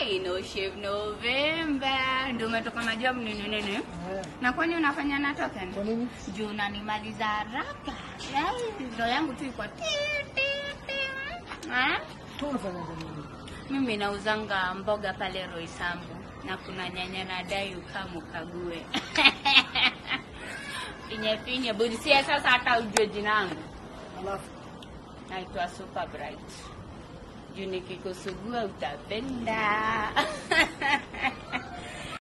Ai, no shave November. Ndio umetoka na job nini nini? Eh, Na kwani unafanya na token? Kwa nini? Juu unanimaliza haraka. Ai, Ndio yangu tu iko ti ti ti. Ah? Tu unafanya nini? Mimi nauzanga mboga pale Roysambu na kuna nyanya na dai ukamu kague. Finye finye budisia sasa hata ujue jina langu. Alafu Naitwa Super Bright. Juu nikikusugua utapenda.